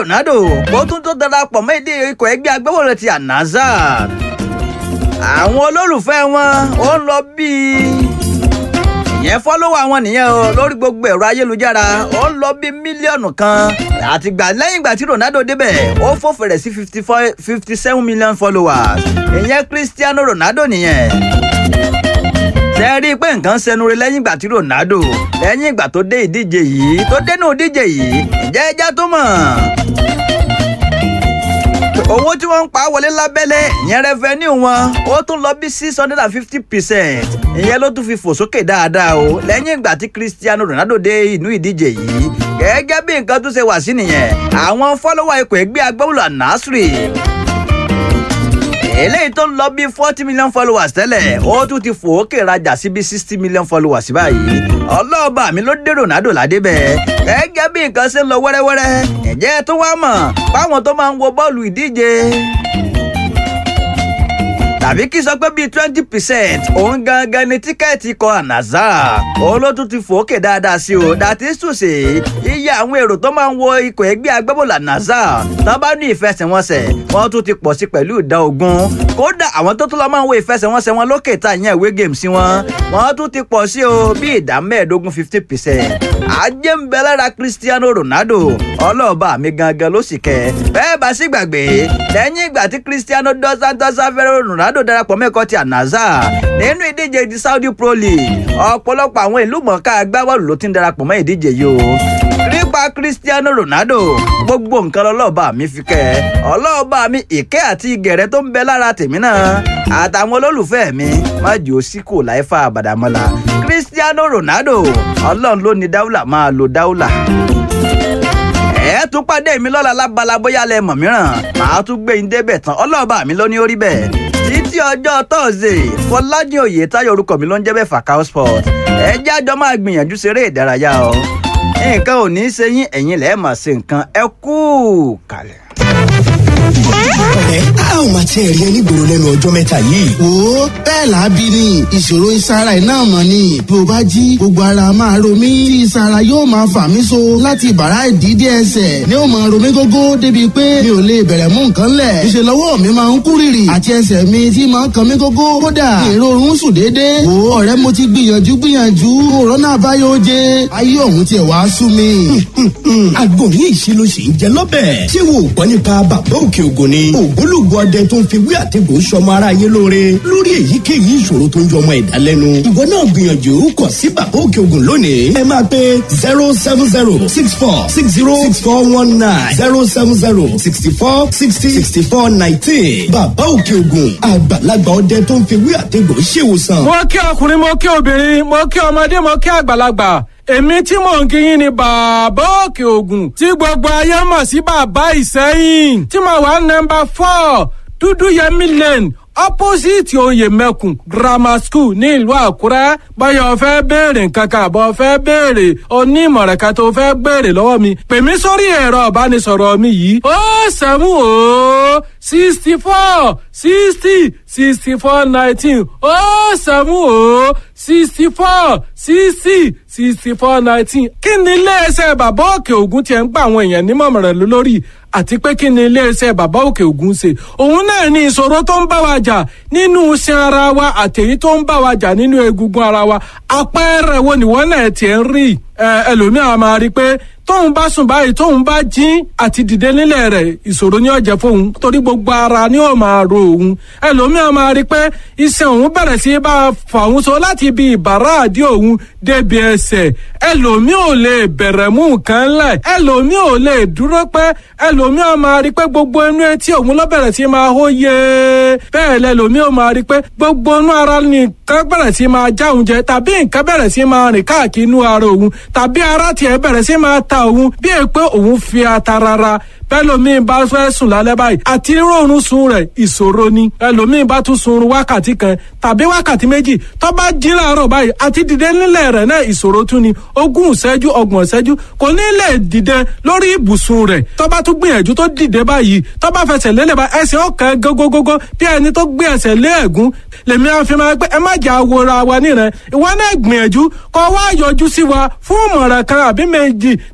ronaldo kó tún tó darapọ̀ mọ́ èdè ikọ̀ ẹgbẹ́ agbábọ́ọ̀lù ti anazar àwọn olólùfẹ́ wọn ó ń lọ bíi ìyẹn fọ́lọ́wọ́ àwọn nìyẹn o lórí gbogbo ẹ̀rọ ayélujára ó ń lọ bí mílíọ̀nù kan àtìgbà lẹ́yìn ìgbà tí Ronaldo débẹ̀ ó fò fẹ̀rẹ̀ sí fifty four fifty seven million followers ìyẹn Cristiano Ronaldo nìyẹn ṣe rí i pé nǹkan ṣẹnu rẹ̀ lẹ́yìn ìgbà tí Ronaldo lẹ́yìn ìgbà tó dé ìdíje yìí tó dénú ìdíje yìí ǹjẹ́ ẹja tó mọ̀ owó tí wọ́n ń pa wọlé lábẹ́lẹ̀ ìyẹn rẹ́fẹ́nì wọn ó tún lọ bí six hundred and fifty percent ìyẹn ló tún fi fò sókè dáadáa o lẹ́yìn ìgbà tí Cristiano Ronaldo dé inú ìdíje yìí gẹ́gẹ́ bí nǹkan tún ṣe wà sí nìyẹn àwọn fọ́lọ́wà ikọ̀ ẹgbẹ́ agbábọ́ọ̀lù Al-Nassr eléyìí tó ń lọ bí forty million followers tẹ́lẹ̀ ó tún ti fò ókè rajà sí bí sixty million followers báyìí ọlọ́ọ̀bà mi ló dé Ronaldo ládé bẹ́ẹ̀ gẹ́gẹ́ bí nǹkan ṣe ń lọ wẹ́rẹ́wẹ́rẹ́ ǹjẹ́ tó wá mọ̀ fáwọn tó máa ń wo bọ́ọ̀lù ìdíje tàbí kí sọ pé bíi twenty percent òun gangan ni tíkẹ́ẹ̀tì ikọ̀ Al-Nassr òun ló tún ti fòókè dáadáa sí o dàtí sùsè iye àwọn èrò tó máa ń wo ikọ̀ ẹgbẹ́ agbábọ́ọ̀lù Al-Nassr tán bá ní ìfẹsẹ̀wọnsẹ̀ wọ́n tún ti pọ̀ sí pẹ̀lú ìdá ogún kódà àwọn tó tún lọ máa ń wo ìfẹsẹ̀wọnsẹ̀ wọn lókè ta ìyẹn ìwé games sí wọn wọ́n tún ti pọ̀ sí o bí ìdá mẹ́ẹ̀ẹ́dógún fifty percent ajé ń bẹ lára Cristiano Ronaldo ọlọ́ọ̀bà mi gangan ló sì kẹ́ bẹ́ẹ̀ bá sì gbàgbé lẹ́yìn ìgbà tí Cristiano dos Santos Aveiro Ronaldo Ronaldo darapọ̀ mẹ́kọ̀ọ́ ti Al-Nassr nínú ìdíje ti Saudi Pro League ọ̀pọ̀lọpọ̀ àwọn ìlú mọ̀ọ́ká agbábọ́ọ̀lù ló ti ń darapọ̀ mọ́ ìdíje yìí o nípa Cristiano Ronaldo gbogbo nǹkan ọlọ́ọ̀bá mi fi kẹ́ ẹ ọlọ́ọ̀bá mi ìkẹ́ àti ìgẹ̀rẹ́ tó ń bẹ lára tèmi náà àtàwọn olólùfẹ́ mi má jò sí kò láì fa àbàdàmọ́lá Cristiano Ronaldo ọlọ́run ló ní dáúlà máa lo dáúlà ẹ tún pàdé mi lọ́la lábala bóyá lẹ mọ̀ mìíràn màá tún gbé yín débẹ̀ tán ọlọ́ọ̀bá mi ló ní orí bẹ́ẹ̀ títí ọjọ́ tọ́sídẹ̀ẹ́ fọlájì òye táyọ̀ orúkọ mi ló ń jẹ́ bẹ́ẹ̀ Fakao Sport ẹ jẹ́ àjọ máa gbìyànjú ṣeré ìdárayá o nǹkan ò ní í ṣe yín ẹ̀yin lẹ́ẹ̀ máa ṣe nǹkan ẹ kú kalẹ̀. ọ̀rẹ́ a ò máa tiẹ̀ rí ẹ nígboro lẹ́nu ọjọ́ mẹ́ta yìí. wo bẹ́ẹ̀ lábí ni ìṣòro ìsara iná mọ̀ ni bí o bá jí gbogbo ara máa ro mí tí ìsara yóò máa fà mí so láti bàrá ìdídé ẹsẹ̀ ni ó máa ro mí gógó débi pé mi ò lè bẹ̀rẹ̀ mú nǹkan lẹ̀ ìṣe lọ́wọ́ mi máa ń kú rìrì àti ẹsẹ̀ mi tí máa ń kan mí gógó kódà ìrorun sùn déédé wo ọ̀rẹ́ mo ti gbìyànjú gbìyànjú òrónà àbáyọ oje ayé ọ̀hún tiẹ̀ wá sú mi. àgbo ní ìṣirò sì ń jẹ lọ́bẹ̀. ṣé wo ò gbọ́ nípa bàbá òkè ògùn ni. ògbólógbò ọdẹ tó ń fi wí àtẹ̀gùn sọmọ ara yé lóore lórí èyíkéyìí ìṣòro tó ń jọ ọmọ ẹ̀dá lẹ́nu. ìwọ náà gbìyànjú kàn sí bàbá òkè ògùn lónìí. ẹ máa pe zero seven zero six four six zero six four one nine zero seven zero sixty four sixty sixty four nineteen. bàbá òkè ògùn àgbàlagbà ọdẹ tó ń fi wí àtẹ̀gùn ṣèwòsàn. mo kí ọkùnrin mo kí obìnrin mo kí ọmọdé mo kí àgbàlagbà èmi tí mò ń kíyìn ni bàbá òkè ògùn tí gbogbo ayé mọ̀ sí bàbá ìsẹ́yìn tí mo wà nọ́mbà four dúdú yẹmí lane opposite oyè mẹ́kùn grammar school ní ìlú àkúrẹ́ báyọ̀ fẹ́ béèrè nǹkan kan àbọ̀ fẹ́ béèrè onímọ̀ràn kan tó fẹ́ béèrè lọ́wọ́ mi pè mí sórí ẹ̀rọ ìbánisọ̀rọ̀ mi yìí ó sẹ́mu ó sixty four sixty sixty four nineteen ó sẹ́mu ó sixty four sixty sixty four nineteen kí ni iléeṣẹ́ bàbá òkè ògùn tiẹ̀ ń gba àwọn èèyàn nímọ̀ràn lórí àti pé kí ni iléeṣẹ́ bàbá òkè ògùn ṣe òun náà ní ìṣòro tó ń bá wa jà nínú iṣan ara wa àtẹ̀yí tó ń bá wa jà nínú egungun ara wa àpẹẹrẹ wo nìwọ náà tiẹ̀ ń rí ẹlòmíràn máa rí i pé tóun bá sùn báyìí tóun bá jí àti dìde nílẹ̀ rẹ̀ ìṣòro ní ọ̀jẹ̀ fóun torí gbogbo ara ni ó máa ro òun ẹlòmíràn máa rí i pé iṣan òun bẹ̀rẹ̀ sí bá a fà òun so láti ibi ìbàrá àdí òun débi ẹsẹ̀ ẹlòmíì ò lè bẹ̀rẹ̀ mú nǹkan lẹ̀ ẹlòmíì ò lè dúró pẹ́ ẹlòmíràn máa rí i pé gbogbo inú etí òun ló bẹ̀rẹ̀ sí máa hó yé bẹ́ẹ̀ lẹ́lòmíì ò máa rí i pé gbogbo inú ara nìkan bẹ̀rẹ̀ sí máa já òun jẹ tàbí nǹkan bẹ̀rẹ̀ sí máa rìn káàkiri inú ara òun tàbí ara tiẹ̀ bẹ̀rẹ̀ sí máa ta òun bí è pé òun fi ata rárá bẹ́lòmíì bá fẹ́ sùn lálẹ́ báyìí àti rọrùn sun rẹ̀ ìṣòro ni ẹlòmíì bá tún sun wákàtí kan tàbí wákàtí méjì tó bá jí láàárọ̀ báyìí àti dìde nílẹ̀ rẹ̀ náà ìṣòro tún ni ogún ìṣẹ́jú ọgbọ̀n ìṣẹ́jú kò ní lè dìde lórí ibùsùn rẹ̀ tó bá tún gbìyànjú tó dìde báyìí tó bá fẹsẹ̀ lélẹ̀ bá ẹsẹ̀ ọ̀kan gógógógó bí ẹni tó gbé ẹsẹ̀ lé ẹ̀gún lèmi àfi máa pé ẹ má jà wòra wa nírẹ̀ ìwọ náà gbìyànjú kó wá yọjú sí wa fún ìmọ̀ràn kan àbí méjì ní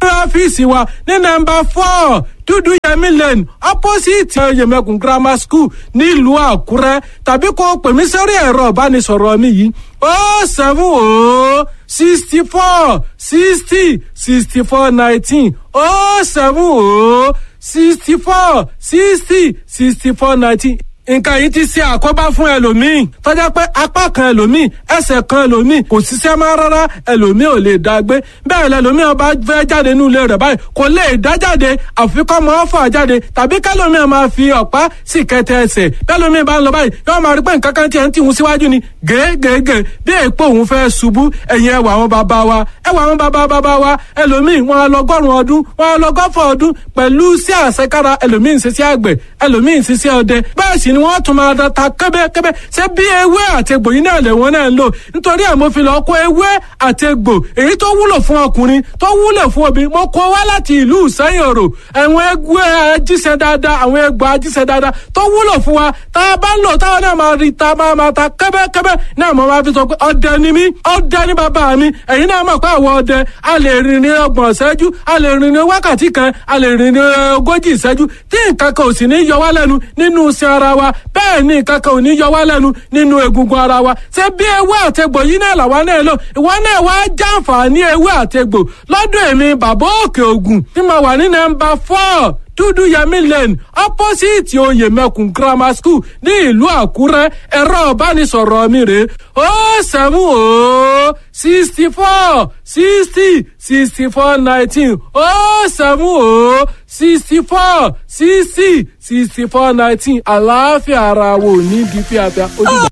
ọ́fíìsì wa ní nọ́mbà four dúdú yẹmí lane opposite yẹmẹkùn grammar school nílùú àkúrẹ́ tàbí kó pè mí sórí ẹ̀rọ ìbánisọ̀rọ̀ mi yìí ó seven ó sixty four sixty sixty four nineteen ó seven ó sixty four sixty sixty four nineteen nǹkan yìí ti ṣe àkóbá fún ẹlòmíì tọ́jà pé apá kan ẹlòmíì ẹsẹ̀ kan ẹlòmíì kò ṣiṣẹ́ máa rárá ẹlòmíì ò lè dá gbé bẹ́ẹ̀ lẹlòmíì ọba fẹ́ jáde nínú ilé rẹ̀ báyìí kò lè dá jáde àfikọ́ mọ́ ọ́fà jáde tàbí kẹlòmíì máa fi ọ̀pá sì kẹtẹ ẹsẹ̀ kẹlòmíì bá ń lọ báyìí yóò máa rí pé nǹkan kan tiẹ̀ ń tìhun síwájú ni gègègè bí èèpo òun fẹ́ ṣubú ẹ̀yìn ẹwà àwọn bàbá wa ẹwà àwọn bàbá bàbá wa ẹlòmíì wọn lọgọ́rùn ọdún wọn lọgọ́fọ̀ ọdún pẹ̀lú sí àṣekára ẹlòmíì ń ṣiṣẹ́ àgbẹ̀ ẹlòmíì ń ṣiṣẹ́ ọdẹ bẹ́ẹ̀ sì ni wọ́n tún máa ta kẹ́bẹ́kẹ́bẹ́ ṣé bí ewé àtegbò yìí náà lè wọ́n náà ń lò nítorí ẹ̀ mo fi lọ kó ewé àtegbò èyí tó wúlò fún ọkùnrin tó wúlò fún obìnrin mo kó wá láti ìlú ìsẹ́yìn òrò àwọn ewé ajíṣẹ́ dáadáa àwọn egbò ajíṣẹ́ dáadáa tó wúlò fún wa tá a bá ń lò táwọn náà máa rí ta máa máa ta kẹ́bẹ́kẹ́bẹ́ náà mo máa fi sọ pé ọdẹ ni mí ọdẹ ni bàbá mi ẹ̀yin náà mọ̀ pé àwọn ọdẹ a lè rìn ní ọgbọ̀n ìṣẹ́jú a lè rìn ní wákàtí kan a lè rìn ní ogójì ìṣẹ́jú tí nǹkan kan ò sì ní yọ wá lẹ́nu nínú iṣẹ́ ara wa bẹ́ẹ̀ ni nǹkan kan ò ní yọ wá lẹ́nu nínú egungun ara wa ṣé bí ewé àtegbò yìí náà làwa náà lò ìwọ náà wá jàǹfààní ewé àtegbò lọ́dún èmi bàbá òkè ògùn tí mo wà ní nọ́mbà four dúdú yẹmí lane opposite oyè mẹkùn grammar school ní ìlú àkúrẹ́ ẹ̀rọ ìbánisọ̀rọ̀ mi rè ó sẹ́mu ó sixty four sixty sixty four nineteen ó sẹ́mu ó sixty four sixty sixty four nineteen àlàáfíà ara wo ní bí fíafíà ó dìgbà.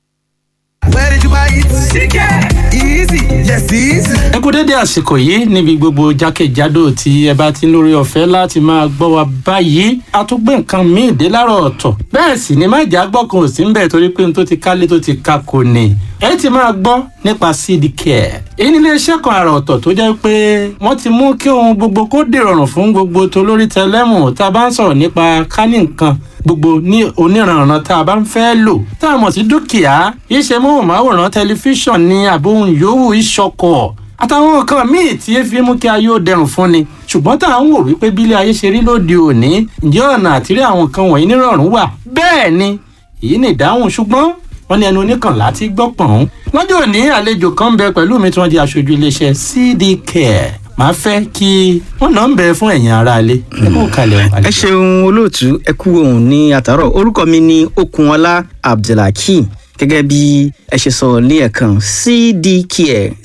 Where did you buy it? Chicken. Easy. Yes, easy. ẹ kú dédé àsìkò yìí níbi gbogbo jákèjádò tí ẹ bá ti ń lórí ọ̀fẹ́ láti máa gbọ́ wa báyìí a tún gbé nǹkan míì dé láàárọ̀ ọ̀tọ̀ bẹ́ẹ̀ sì ni má jà gbọ́ kan ò sí ń bẹ̀ torí pé n tó ti kálé tó ti ka kò ní ẹ ti máa gbọ́ nípa seed care èyí ní iléeṣẹ́ kan àrà ọ̀tọ̀ tó jẹ́ pé wọ́n ti mú kí ohun gbogbo kó dìrọ̀rùn fún gbogbo tolórí tẹlẹ́mù tá a bá ń sọ̀rọ̀ nípa kánì nǹkan gbogbo ní oníranran tá a bá ń fẹ́ lò tá a mọ̀ sí dúkìá iṣẹ́ móhùnmáwòrán tẹlifíṣàn ní àbóhùn yòówù ìṣọkọ̀ àtàwọn nǹkan míì tí efi mú kí ayé ó dẹrùn fún ni ṣùgbọ́n tá à ń wò wípé bílé ayé ṣe rí lóde òní ǹjẹ́ ọ̀nà àtìrí àwọn nǹkan wọ̀nyí nírọ̀rùn wà bẹ́ẹ̀ ni èyí ni ìdáhùn ṣùgbọ́n wọ́n ní ẹnu oníkànlá ti gbọ́ pọ̀n. lọ́jọ́ òní àlejò kan ń bẹ pẹ̀lú mi tí wọ́n di aṣojú iléeṣẹ́ cd care màá fẹ́ kí wọ́n náà ń bẹ fún ẹ̀yin aráalé ẹ kó kalẹ̀ ẹ ṣeun olóòtú ẹ kú ohun ní àtàrọ orúkọ mi ní okunọlá abdulhakeem gẹ́gẹ́ bí ẹ ṣe sọ ní ẹ̀kan cdcare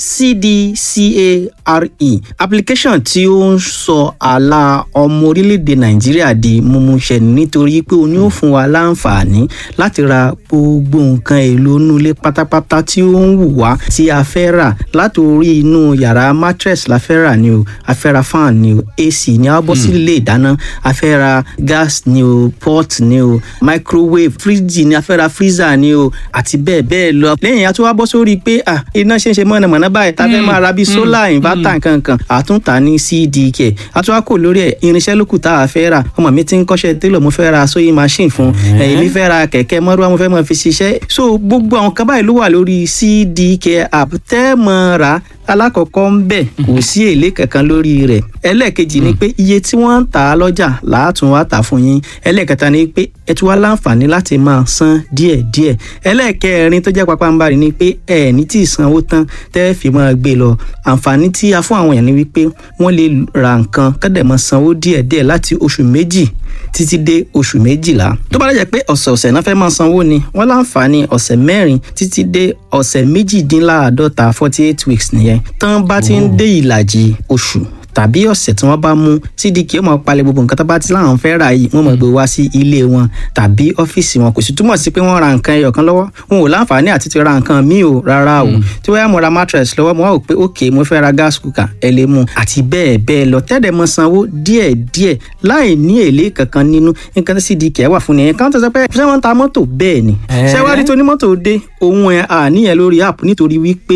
cdcare application tí ó ń sọ àlà ọmọ orílẹ̀-èdè nàìjíríà di mímúṣẹ nítorí pé o ní ó fún wa láǹfààní láti ra gbogbo nǹkan èlò inú ilé pátápátá tí ó ń wù wá tí a fẹ́ rà láti orí inú yàrá mattress la fẹ́ rà ni o a fẹ́ ra fan ni o ac ni a bọ́ sí ilé ìdáná a fẹ́ ra gas ni o pot ni o microwave fridge ni a fẹ́ ra freezer ni o àti bẹ́ẹ̀ bẹ́ẹ̀ lọ. lẹ́yìn a tún wá bọ́ sórí pé ah iná ṣe ń ṣe mọ̀nàmọ́ná báyìí tá a fẹ́ máa ra bíi solar inverter nkankan àtúntà ní cdk a tún wá kò lórí ẹ̀ irinṣẹ́ lókù tá a fẹ́ rà ọmọ mi ti ń kọ́ṣẹ́ télọ̀ mo fẹ́ ra sewing machine fún èmi fẹ́ ra kẹ̀kẹ́ mọ́rúwá mo fẹ́ mọ́ fi ṣiṣẹ́ so gbogbo àwọn kan báyìí ló wà lórí cdk app tẹ́ mọ́ ra alákọ̀ọ́kọ́ ń bẹ̀ kò sí èlé kankan lórí rẹ̀ ẹlẹ́ẹ̀kejì ni pé iye tí wọ́n ń tà á lọ́jà làátún wá tà fún yín ẹlẹ́ẹ̀kẹta ni pé ẹ tún wá láǹfààní láti máa san díẹ̀díẹ̀ ẹlẹ́ẹ̀kẹrin tó jẹ́ pápánbarì ni pé ẹ ní tí ì sanwó tán tẹ́ fi máa gbé lọ àǹfààní tí a fún àwọn èèyàn ni wípé wọ́n lè ra nǹkan kọ́dẹ̀ máa sanwó díẹ̀díẹ̀ láti oṣù méjì títí dé oṣù méjìlá tó bá dẹ̀ pé ọ̀sẹ̀ọ̀sẹ̀ náà fẹ́ máa sanwó ni wọ́n láǹfààní ọ̀sẹ̀ mẹ́rin títí dé ọ̀sẹ̀ méjìdínláàádọ́ta forty eight weeks nìyẹn tán bá ti ń dé ìlàjì oṣù tàbí ọ̀sẹ̀ tí wọ́n bá mú cdk ó máa palẹ̀ gbogbo nǹkan tó bá ti láwọn fẹ́ rà yìí wọ́n máa gbé wá sí ilé wọn tàbí ọ́fíìsì wọn kò sì túmọ̀ sí pé wọ́n ra nǹkan ẹyọ kan lọ́wọ́ wọn ò láǹfààní àti ti ra nǹkan míì o rárá o tí wọ́n yá mo ra mattress lọ́wọ́ mo wá wò pé ok mo fẹ́ ra gas cooker ẹ lè mú àti bẹ́ẹ̀ bẹ́ẹ̀ lọ tẹ́lẹ̀ mọ sanwó díẹ̀ díẹ̀ láì ní èlé kankan nínú nǹkan tí cdk wà fún nìyẹn káwọn tó sọ pé ṣé wọ́n ń ta mọ́tò bẹ́ẹ̀ ni ṣé wàá rí tó ní mọ́tò dé òun ẹ̀ àníyàn lórí app nítorí wípé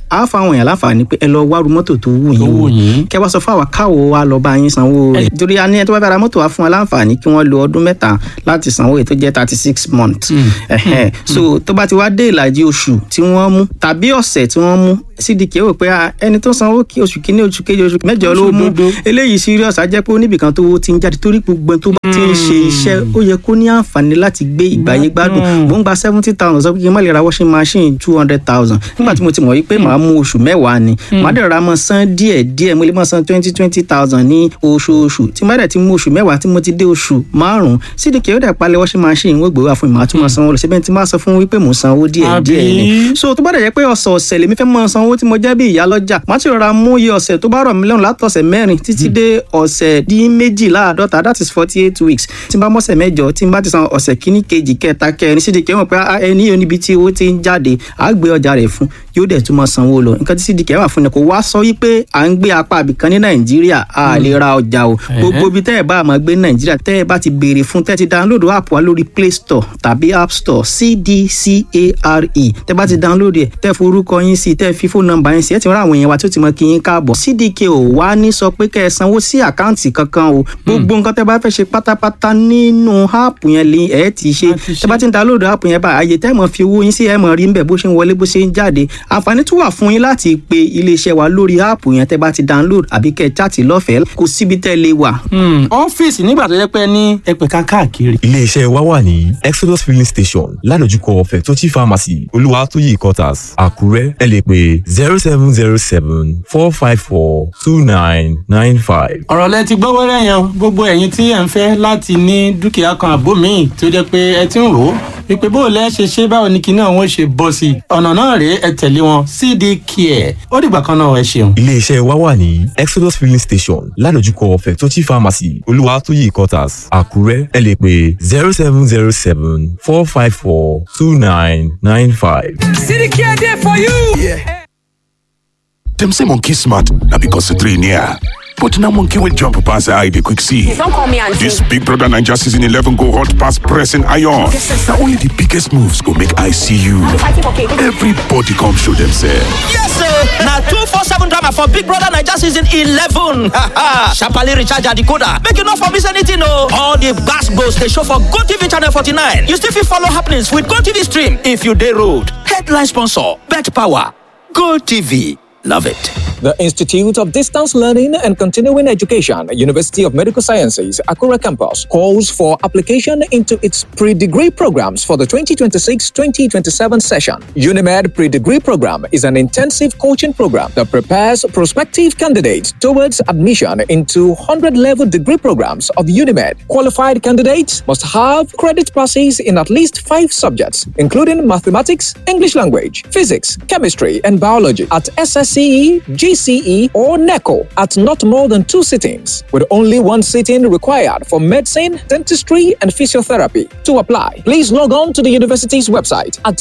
á fáwọn èèyàn láǹfààní pé ẹ lọ wárú mọ́tò tó wù yín wù o yín. kẹ wá sọ fún àwa káwo wa lọ bá yín sanwó rẹ̀ torí a ní ẹ tó bá fẹ́ ra mọ́tò wa fún wa láǹfààní kí wọ́n lo ọdún mẹ́ta láti sanwó èyí tó jẹ́ thirty six months Ẹ̀hẹ́n. so tó bá ti wá dé ìlàjì oṣù tí wọ́n mú tàbí ọ̀sẹ̀ tí wọ́n mú cdk rò pé ah, ẹni tó sanwó kí oṣù kínní oṣù kejì oṣù mẹ́jọ ló mú eléyìí serious á jẹ́ pé oníbìkan tó ti ń jáde torí gbogbo ẹni tó bá ti ń ṣe iṣẹ́ ó yẹ kó ní àǹfààní láti gbé ìgbàyé gbádùn mò ń gba seventy thousand sọ pé kí n má lè ra washing machine two hundred thousand nígbà tí mo ti mọ̀ wípé màá mú oṣù mẹ́wàá ni màá dẹ̀ ra mọ́ san díẹ̀ díẹ̀ mo lè mọ́ san twenty twenty thousand ní oṣooṣù tí má dẹ̀ ti mú oṣù mẹ́wàá tí mo ti dé oṣù márùn-ún cdk ó dẹ̀ palẹ̀ washing machine wọ́n gbé wá fún mi màá tún mọ́ sanwó lọ síbẹ̀ tí má sọ fún wípé mò ń sanwó díẹ̀ díẹ̀ ni Àbí? so tó bá dẹ̀ jẹ́ pé ọ̀sẹ̀ ọ̀sẹ̀ lèmi fẹ́ mọ́ sanwó tí mo jẹ́ bí ìyá lọ́jà má ti rọra mú iye ọ̀sẹ̀ tó bá rọ̀ mí lọ́rùn látọ̀sẹ̀ mẹ́rin títí dé ọ̀sẹ̀ dín méjìláàdọ́ta that is forty eight weeks tí n bá mọ́sẹ̀ mẹ́jọ tí n bá ti san ọ̀sẹ̀ kíní kejì kẹta kẹrin sídìí kẹwọn pé ah, ẹni yóò níbi tí owó ti ń jáde á gbé ọjà rẹ̀ fún yóò dẹ̀ tún máa sanwó lọ nǹkan tí sídìí kẹwà fún ni kò wá sọ wípé à ń gbé apá àbìkan ní nàìjíríà a lè ra ọjà o gbogbo ibi tẹ́ ẹ bá máa gbé ní nàìjíríà tẹ́ ẹ bá ti béèrè fún tẹ́ ẹ ti download app wa lórí play store tàbí app store cdcare tẹ́ bá ti download ẹ̀ tẹ́ forúkọ yín sí tẹ́ fi fóònù nọ́mbà yín sí ẹ ti rán àwọn èèyàn wa tí ó ti mọ kí yín káàbọ̀ cdk ò wá ní sọ pé kẹ́ ẹ sanwó sí àkáǹtì kankan o gbogbo nǹkan tẹ́ bá fẹ́ ṣe pátápátá nínú app yẹn lè ẹ ti ṣe tẹ́ bá ti ń download app yẹn bá àyè tẹ́ mọ̀ fi owó yín sí ẹ mọ̀ rí ń bẹ̀ bó ṣe ń wọlé bó ṣe ń jáde àǹfààní tún wà fún yín láti pe iléeṣẹ́ wa lórí app yẹn tẹ́ bá ti download àbí kẹ́ ẹ chaàtì lọ́fẹ̀ẹ́ kò síbi tẹ́ lè wà Hmm, ọ́fíìsì nígbà tó jẹ́ pé ní ẹgbẹ̀ka káàkiri. iléeṣẹ́ wa wà ní exodus filling station ládojúkọ fẹ̀tọ́jì pharmacy olúwatóyè quarters àkúrẹ́ ẹ lè pè zero seven zero seven four five four two nine nine five. ọ̀rọ̀ lẹ ti gbọ́ wẹ́rẹ́ yẹn o. gbogbo ẹ̀yin tí ẹ̀ ń fẹ́ láti ní dúkìá kan àbó míì tó jẹ́ pé ẹ ti ń rò ó wípé bó o lẹ́ ṣe ṣe báwo ni kinní àwọn ṣe bọ́ sí i ọ̀nà náà rèé ẹ tẹ̀lé wọn cd care ó dìgbà kan náà ẹ ṣeun. iléeṣẹ́ wa wà ní exodus filling station ládojúkọ fẹ̀tọ́jì pharmacy olúwatóyè quarters àkúrẹ́ ẹ lè pè zero seven zero seven four five four two nine nine five. City Care there for you. Dem say monkey smart na because the three near. But now monkey will jump pass the eye they quick see. Don't call me auntie. This Big Brother Ninja season 11 go hot pass pressing iron. Now only the biggest moves go make I see you. fighting for cake. Everybody come show themselves. Yes, sir. Now two four seven drama for Big Brother Niger season eleven. Sharply recharge your decoder. Make you not for miss anything, no. All the gas goes they show for Go TV channel forty nine. You still fit follow happenings with Go TV stream if you day road. Headline sponsor: Bet Power. Go TV. Love it. The Institute of Distance Learning and Continuing Education, University of Medical Sciences, Akura Campus, calls for application into its pre degree programs for the 2026 2027 session. UNIMED Pre Degree Program is an intensive coaching program that prepares prospective candidates towards admission into 100 level degree programs of UNIMED. Qualified candidates must have credit passes in at least five subjects, including mathematics, English language, physics, chemistry, and biology at SSCE, GCE, or NECO at not more than two sittings, with only one sitting required for medicine, dentistry, and physiotherapy. To apply, please log on to the university's website at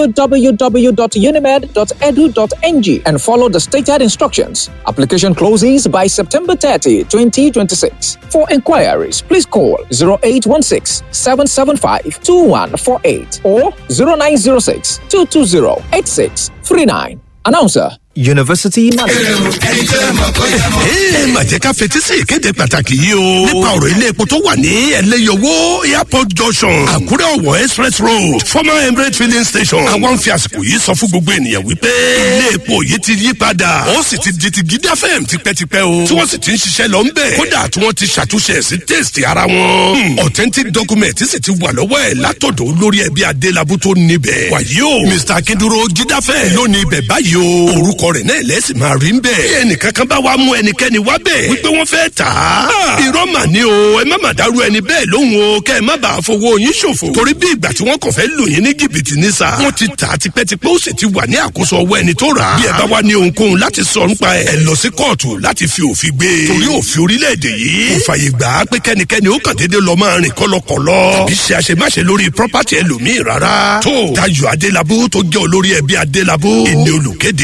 www.unimed.edu.ng and follow the stated instructions. Application closes by September 30, 2026. For inquiries, please call 0816 775 2148 or 0906 220 8639. Announcer University Management. ẹ mà jẹ́ ká fetí sí ìkéde pàtàkì yìí o. nípa ọ̀rọ̀ ilé epo tó wà ní ẹlẹ́yọwó airport junction àkúrẹ́ ọ̀wọ̀ express road former emirate filling station. àwọn ń fi àsìkò yìí sọ fún gbogbo ènìyàn wípé ilé epo yìí ti yí padà ó sì ti di ti gidi fm tipẹ́tipẹ́ o. tí wọ́n sì ti ń ṣiṣẹ́ lọ ń bẹ̀. kódà tí wọ́n ti ṣàtúnṣe sí taste ara wọn. Hmm, authentic document sì ti wà lọ́wọ́ ẹ̀ látọ̀dọ̀ olórí ẹbí adélábù tó níbẹ̀. wàyí o mr akinduro jídáfẹ́ lónìí ibẹ̀ báyìí o. orúkọ rẹ̀ náà lẹ́sìn máa rí ń bẹ̀. bí ẹnìkan kan bá wá mú ẹnikẹ́ni wá bẹ̀ wípé wọ́n fẹ́ tà á. irọ́ mà ní o ẹ má mà dárú ẹni bẹ́ẹ̀ lóhùn o kẹ́ ẹ má bàa fowó yín ṣòfò. torí bí ìgbà tí wọ́n kàn fẹ́ lò yín ní jìbìtì ní sa. wọ́n ti tà á tipẹ́tipẹ́ ó sì ti wà ní àkóso ọwọ́ ẹni tó rà á. bí ẹ bá wá ní ohunkóhun láti sọ nípa ẹ̀ ẹ lọ sí kóòtù láti fi òfin gbé. torí òfin orílẹ̀-èdè yìí kò fàyè gbà á pé kẹ́nikẹ́ni ó kàn déédéé lọ máa rìn kọ́lọ́kọ́lọ́. tàbí ṣe àṣemáṣe lórí property ẹlòmíì rárá. tó Dayọ̀ Adélabú tó jẹ́ olórí ẹbí Adélabú ìní olùkéde. ẹ má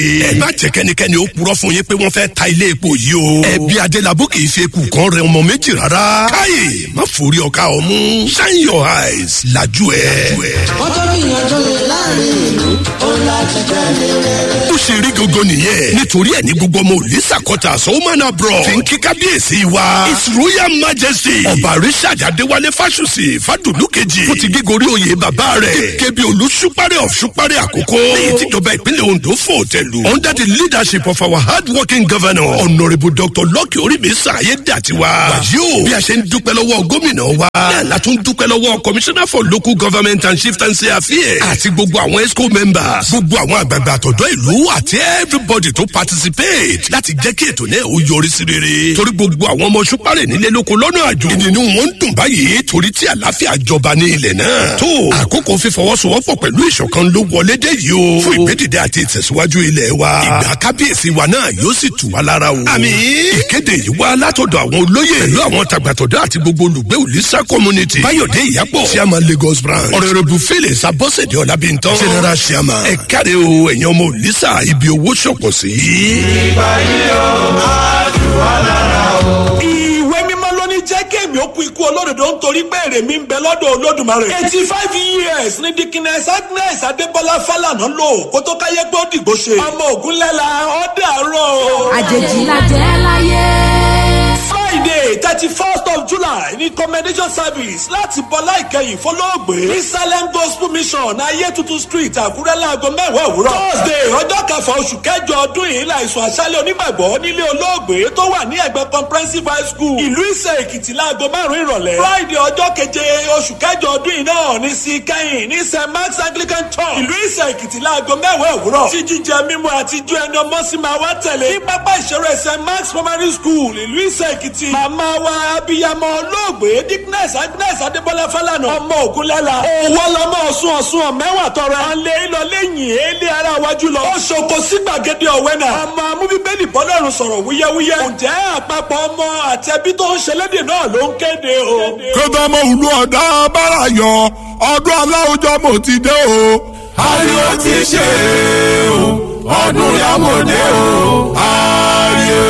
má jẹ́ kẹ́nikẹ́ni ó purọ́ fún yín pé wọ́n fẹ́ ta ilé epo yìí o. ẹbí adélábù kì í fi eku kan rẹ ọmọ méjì rárá. káyè má forí ọkà ọmú. shine your eyes lajú ẹ. ọjọ́ gbìyànjú rẹ̀ láàrin ìlú ó láti tẹ̀lé rẹ̀. ó ṣe rí gangan nìyẹn nítorí ẹ ní gbogbo ọmọ òlísà kọta sọ́wọ́mọ́nà bro fi ń kí kábíyèsí wa his royal majesty ọba richard adéwálé fásùsì fàdùnú kejì fún ti gígorí oyè bàbá rẹ̀ gẹ́gẹ́ bí olùsúpárẹ̀ of súpárẹ̀ àkókò lẹ́yìn tíjọba ìpínlẹ̀ ondo fò tẹ̀lú under the leadership of our hard working governor honourable dr lucky orímísà ayédàtiwa wàyí o bí a ṣe ń dúpẹ́ lọ́wọ́ gómìnà wa náà la tún dúpẹ́ lọ́wọ́ commissioner for local government and chieftaincy affairs àti gbogbo àwọn esco members gbogbo àwọn àgbààgbà àtọ̀dọ́ ìlú àti everybody tó participate láti jẹ́ kí ètò náà ó yọrí sí rere torí gbogbo àwọn ọmọ ṣúpárẹ̀ nílé lóko lọ́nà àjò ìnínú wọn ń dùn báyìí torí tí àlàáfíà jọba ní ilẹ̀ náà tó àkókò fífọwọ́sowọ́pọ̀ pẹ̀lú ìṣọ̀kan ló wọlé dé yìí o fún ìgbédìde àti ìtẹ̀síwájú ilẹ̀ wa ìgbà kábíyèsí wa náà yóò sì tù wá lára o àmì ìkéde yìí wá látọ̀dọ̀ àwọn olóyè pẹ̀lú àwọn tàgbàtọ̀dọ̀ àti gbogbo olùgbé òlísà community báyọ̀dé ìyàpọ̀ chairman lagos branch ọ̀rẹ́rẹ́bù phyllis abọ́sẹ̀dé ọ̀làbíntàn general chairman ẹ̀káre o ẹ̀yàn ọmọ òlísà ibi owó ṣọ̀pọ̀ sí. ìgbà yìí ó máa tù wá lára o. ìwé mímọ́ ló ní jẹ́ kéèmí ó kú ikú olódodo nítorí pé èrè mi ń bẹ lọ́dọ̀ olódùmarè. eighty five years ní dikines agnes adébọlá fálànà lò kó tó káyé pé ó dìgbò ṣe. ọmọ ògúnlẹ́la ọ̀dẹ àárọ̀. àjèjì la jẹ́ láyé. friday thirty first of july ní commendation service láti bọ́lá ìkẹyìn fọlọ́ọ̀gbé ní salem gospel mission ayé tuntun street àkúrẹ́ láago mẹ́wàá òwúrọ̀. thursday ọjọ́ kẹfà oṣù kẹjọ ọdún yìí láìsùn àṣálẹ̀ onígbàgbọ́ nílé olóògbé tó wà ní ẹgbẹ́ comprehensive high school ìlú ìsẹ̀ èkìtì láago márùn-ún ìrọ̀lẹ́. friday ọjọ́ keje oṣù kẹjọ ọdún yìí náà ní sí kẹ́yìn ní st mark's anglican church ìlú ìsẹ̀ èkìtì láago mẹ́wàá òwúrọ̀. tí jíjẹ mímu àti ijó ẹni ọmọ sí máa wá tẹ̀lé. ní pápá ìṣeré st mark's primary school ìlú ìsẹ̀ èkìtì. màmá wa abiyamọ olóògbé dickness agnes adébọlá fálànà ọmọ ògúnlẹ́la. òwò lọmọ ọ̀sùn ọ̀sùn ọ̀mẹ́wà tọrọ. alẹ́ ìlọ lẹ́yìn èlé ara wájú lọ. ó ṣoko sí gbàgede ọ̀wẹ́nà. ọmọ amúbíbélì bọ́lọ́run sọ̀rọ̀ wúyẹ́wúyẹ́. ǹjẹ́ àpapọ̀ ọmọ àtẹ̀bí tó ń ṣẹlẹ́dẹ̀ náà ló ń kéde o. kódà mo wùlú ọ̀dà bára yọ ọdún aláwùjọ mo ti dé o. ayé ti ṣe o ọdún yàmọ̀dé o ayé.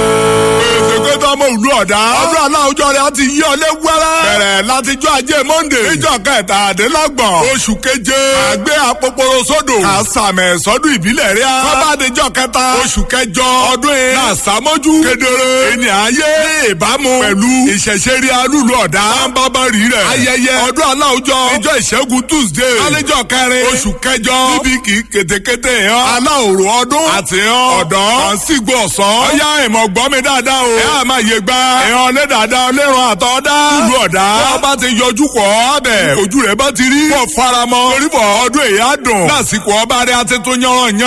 kódà mo wùlú ọ̀dà ọdún aláwùjọ rẹ̀ á ti yí ọlé wẹ́rẹ́. bẹ̀rẹ̀ látijọ́ ajé monde níjọ́ kẹtàdínlọ́gbọ̀n oṣù keje àgbẹ̀ àpòpọ̀rọ̀ sódò àsàmẹ̀ sọ́dún ìbílẹ̀ rẹ̀ kọ́bádéjọ́ kẹta oṣù kẹjọ ọdún yìí náà sàmójú kedere ènìyàn ayé ní ìbámu pẹ̀lú ìṣẹ̀ṣẹ̀rí alúlu ọ̀dà bábárí rẹ̀ ayẹyẹ ọdún aláwùjọ ìjọ ìṣẹ́gun tuesday alẹ́jọ́ kẹrin oṣù kẹjọ níbi kì í ketekete hàn aláòrò ọdún àti hàn ọ̀dọ́ àǹsígbò ọ̀sán ọ̀yá ìmọ̀ gbọ́ mi dáadáa o ẹ̀ á máa yé gbá ẹ̀hàn lé dáadáa lẹ́ràn àtọ́dá lúlu ọ̀dà wọ́n bá ti yọjú kọ́ abẹ ojú rẹ̀ bá ti rí kọ́ faramọ́ torí bọ̀ ọdún èyí á dùn lásìkò ọba rẹ̀ á ti tún yánran yán